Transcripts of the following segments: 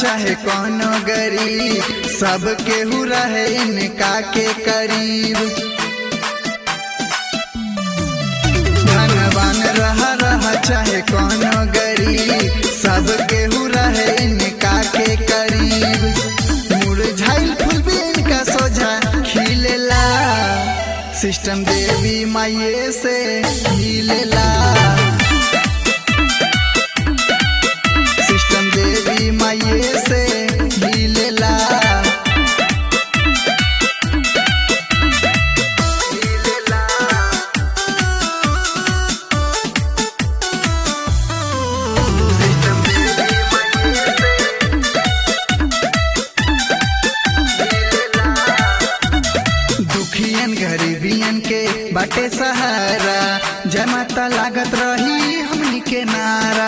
चाहे कोनो गरीब सब केहू रहे इनका के करीब धनवान रह रह चाहे कोनो गरीब सब केहू रहे इनका के करीब मुरझाइल फूल भी इनका सोझा खिलेला सिस्टम देवी माये से हिलेला सिस्टम देवी माये से हिलेला दुखियन गरीबियन के बाटे सहारा जमाता लागत रही हमनी के नारा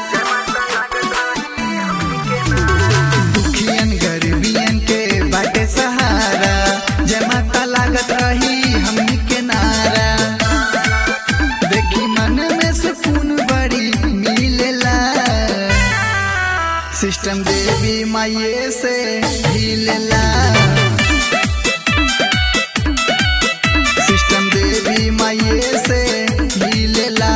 दुखियन गरीबियन के बाटे सहारा जमाता लागत रही हमनी के नारा देखी मन में सुकून बड़ी मिलेला सिस्टम देवी माये से हिलेला सिस्टम देवी माये से हिलेला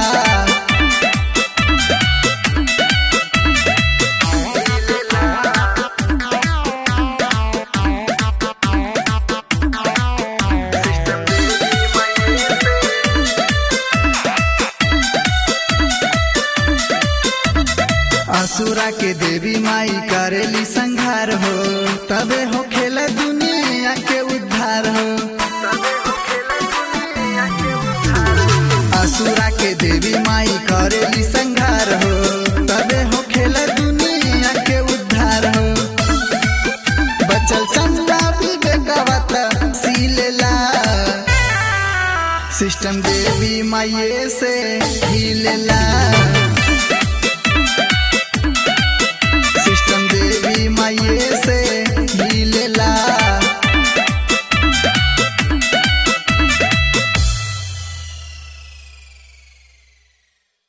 असुरा के देवी माई करेली संघार हो तबे हो खेला दुनिया के उद्धार हो असुरा के देवी माई करेली संघार हो